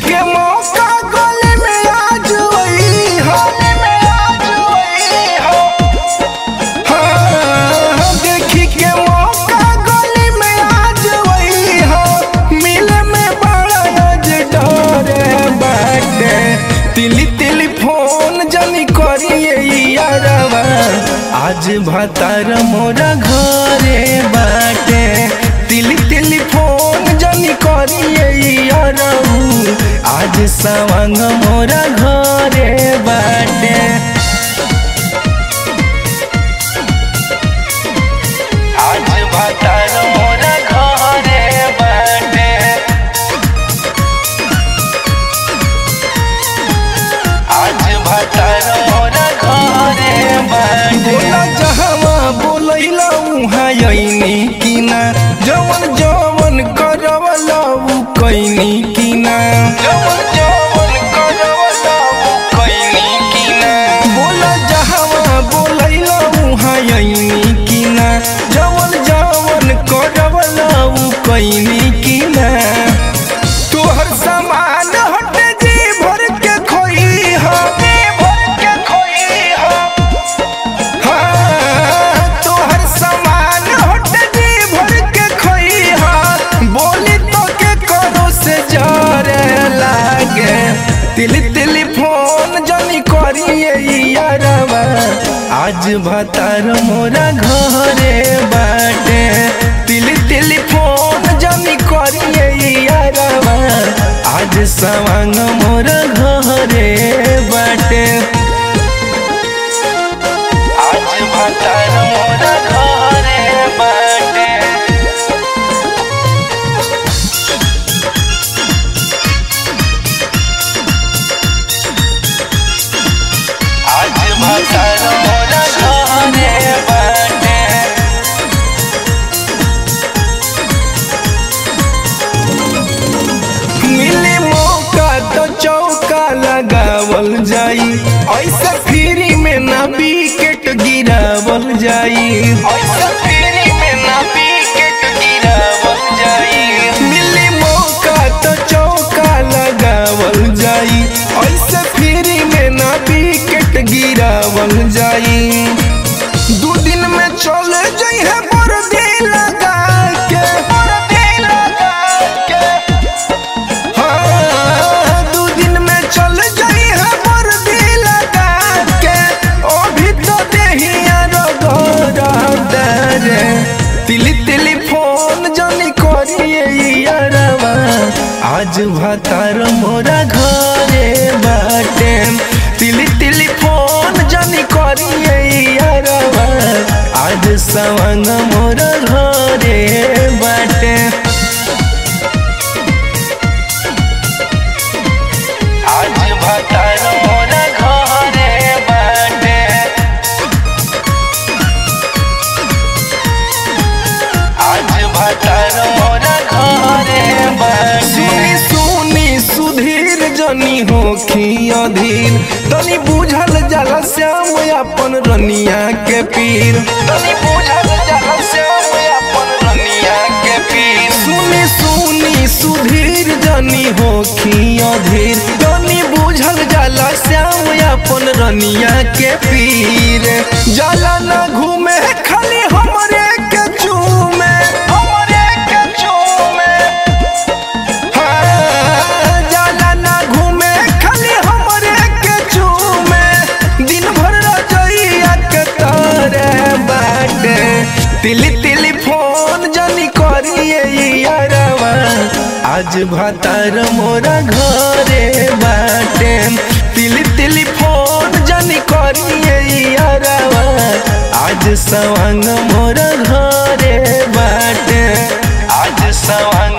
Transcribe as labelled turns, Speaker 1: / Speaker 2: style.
Speaker 1: के मौका गले में आज वही हो हाँ, देखी के मौका गले में आज वही हो मिले में बड़ा आज डरे बाटे तिली तिली फोन जनी करिए यारवा आज भतार मोरा घरे बाटे तिली तिली फोन जनी करिए यारऊ आज सवंग मोरा घरे बाटे आज भतार मोरा घरे बाटे आज भतार मोरा घरे बाटे बोला जहवा बोलैला उहाँ यैनी किना जवन जवन करवला उ कैनी किना जवन जवन करवला उ कैनी किना बोला जहवा बोलैला उहाँ यैनी किना जवन जवन करवला उ कैनी किना तोहर सामान हटे जी भर के खोई हो भर के खोई हो हाँ, तोहर सामान हटे जी भर के खोई हो बोली तो के करो से जरे लागे तिली तिली फोन जनी करिए यारवा आज भतार मोरा घरे बाटे तिली तिली फोन जनी करिए यारवा आज सवांग मोरा घरे बाटे आज भतार मोरा घरे बाटे आज भतार मोरा घरे बाटे मिले मौका तो चौका लगावल जाई ऐसे फ्री में ना विकेट गिरावल जाई ऐसे फ्री में ना विकेट गिरावल जाई मिले मौका तो चौका लगावल जाई ऐसे फ्री में ना विकेट गिरावल जाई दू दिन में चल जाई है बरदी लगा के बरदी लगा के हाँ, दू दिन में चल जाई है बरदी लगा के ओ भी तो देहिया रे तिली तिली फोन जनी करिए यारवा आज भतार मोरा घरे बाटे तिली तिली फोन जनी करिए यारवा आज सवंग मोरा घरे बाटे आज भतार मोरा घरे बाटे आज भतार मोरा घरे बाटे सुनी सुनी सुधीर जनी होखी अधीर तनी बुझल जाला श्याम अपन रनिया के पीर तनी बुझल जाला श्याम अपन रनिया के पीर सुनी सुनी सुधीर जनी होखी अधीर तनी बुझल जाला श्याम अपन रनिया के पीर जाला ना घूमे खाली हमरे के चूमे हमरे के चूमे हाँ, जाला ना घूमे खाली हमरे के चूमे दिन भर रजइया के तारे बाटे तिली तिली फोन जनी करिए यारवा आज भतार मोरा घरे बाटे तिली तिली फोन जनी करिए यारवा आज सवांग मोरा घरे बाटे आज सवांग